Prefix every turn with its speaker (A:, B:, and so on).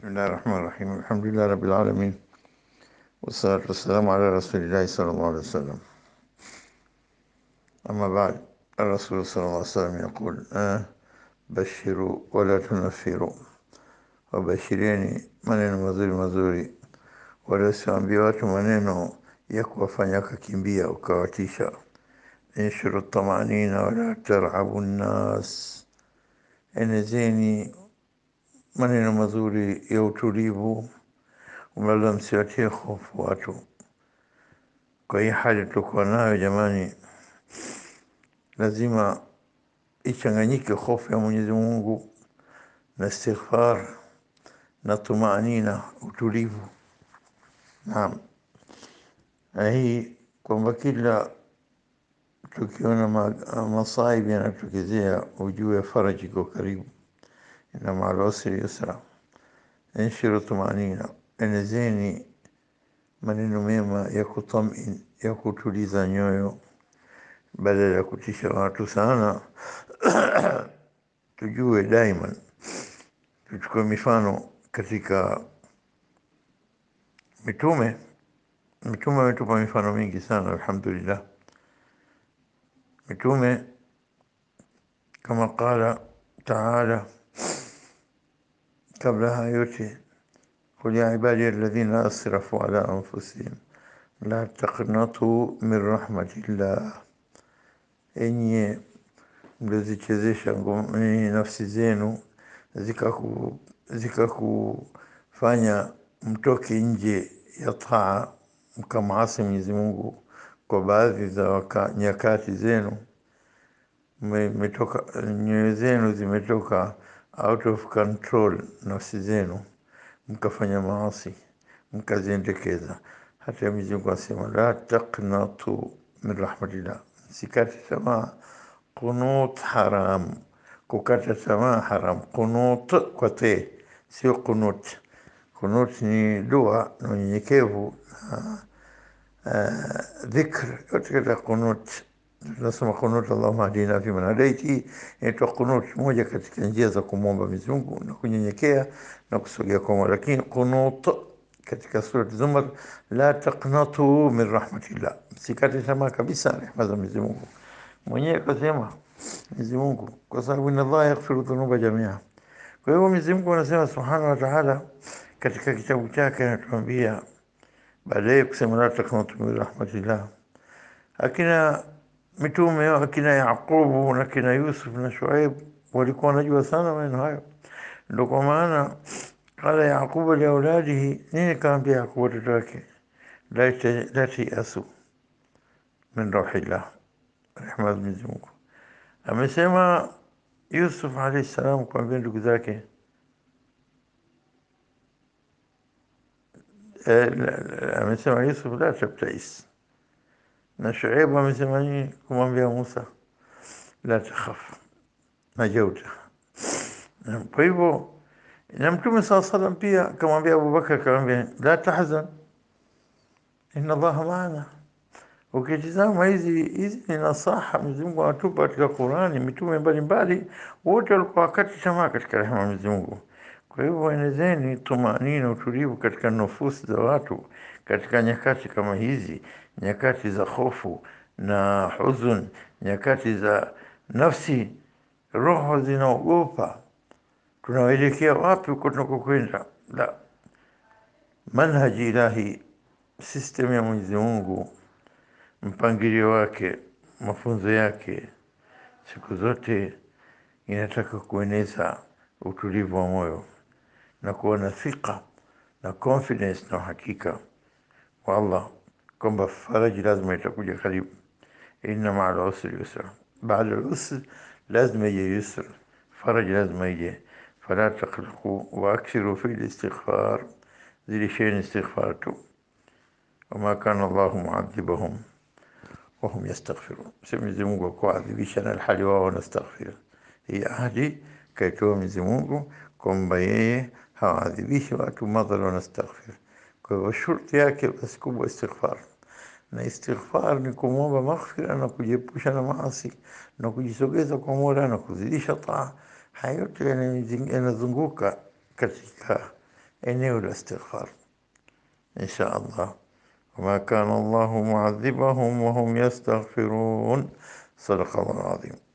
A: بسم الله الرحمن الرحيم الحمد لله رب العالمين والصلاة والسلام على رسول الله صلى الله عليه وسلم أما بعد الرسول صلى الله عليه وسلم يقول آه بشروا ولا تنفروا wabashirieni maneno mazuri mazuri, wala siwaambie watu maneno ya kuwafanya wakakimbia ukawatisha. Inshuru tamanina wala tarhabu nnas, enezeni maneno mazuri ya utulivu, wala msiwatie hofu watu. Kwa hii hali tulikuwa nayo jamani, lazima ichanganyike hofu ya Mwenyezi Mungu na istighfar na tumanina, utulivu. Naam, na hii kwamba kila tukiona ma- masaibu yanatokezea, ujue faraji iko karibu. Inna ma'al usri yusra, inshiru tumanina, enezeni maneno mema ya kutamin, ya kutuliza nyoyo badala ya kutisha watu sana. Tujue daiman, tuchukue mifano katika mitume. Mitume wametupa mifano mingi sana, alhamdulillah. Mitume kama qala taala, kabla haya yote, qul ya ibadi alladhina asrafu ala anfusihim la taqnatu min rahmatillah, enye mliozichezesha ngom- eh, nafsi zenu zikaku zikakufanya mtoke nje ya taa mkamaasi Mwenyezi Mungu kwa baadhi za waka, nyakati zenu mme- mmetoka nyoyo zenu zimetoka out of control, nafsi zenu mkafanya maasi mkaziendekeza. Hata Mwenyezi Mungu asema la taqnatu min rahmatillah, msikate tamaa. Qunut haram, kukata tamaa haram. Qunut kwa te, sio qunut. Qunut ni dua na unyenyekevu na uh, dhikr yote katika qunut. Tunasema qunut, Allahumma hadina fiman hadaiti, inaitwa qunut, moja katika njia za kumwomba Mwenyezi Mungu na kunyenyekea na kusogea kwa Mola. Lakini qunut katika surat Zumar, la taqnatu min rahmatillah, msikate tamaa kabisa rehema za Mwenyezi Mungu. Mwenyewe akasema Mwenyezi Mungu, kwa sababu inna Allah yaghfiru dhunuba jamia. Kwa hivyo Mwenyezi Mungu anasema subhanahu wa ta'ala katika kitabu chake anatuambia baadaye kusema la taqnatu min rahmatillah. Akina mitume akina Yaqubu na akina Yusuf na Shuaib walikuwa wanajua sana maneno hayo, ndio kwa maana qala Yaqubu liauladihi, nini kaambia Yaqubu watoto wake, la ta- la tiasu min rauhillah, rehma za Mwenyezi Mungu. Amesema Yusuf alayhi salam kuambia ndugu zake eh, la- la- amesema Yusuf la tabtais, na Shuaibu amesema nini kumwambia Musa la takhaf najauta. Na Kwa hivyo na Mtume saa salam pia akamwambia Abubakar, akamwambia la tahzan inna Allaha maana. Ukitizama hizi hizi ni nasaha Mwenyezi Mungu anatupa katika Qurani. Mitume mbalimbali wote walikuwa wakati tamaa katika rehema ya Mwenyezi Mungu. Kwa hivyo enezeni tumanina, utulivu katika nufusi za watu katika nyakati kama hizi, nyakati za hofu na huzun, nyakati za nafsi, roho zinaogopa, tunaelekea wapi huko tunakokwenda? La, manhaji ilahi, system ya Mwenyezi Mungu mpangilio wake, mafunzo yake, siku zote inataka kueneza utulivu wa moyo na kuwa na thika na confidence na uhakika wa Allah kwamba faraji lazima itakuja karibu. Inna ma'al usri yusra, baada al-usr lazima ije yusr, faraji lazima ije. Fala taqlaqu wa aksiru fi al-istighfar, zidisheni istighfar tu. Wama kana Allahu muadhibahum wahum yastaghfirun. Si Mwenyezi Mungu akuadhibisha na alhali wao wanastaghfir. Hii ahadi kaitoa Mwenyezi Mungu kwamba yeye hawaadhibishi watu madhal wanastaghfir. Kwa hivyo shurti yake basi kubwa istighfar, na istighfar ni kumwomba maghfira na kujiepusha na maasi na kujisogeza kwa Mola na kuzidisha taa. Haya yote yanazunguka katika eneo la istighfar insha Allah. وما كان الله معذبهم وهم يستغفرون صدق الله العظيم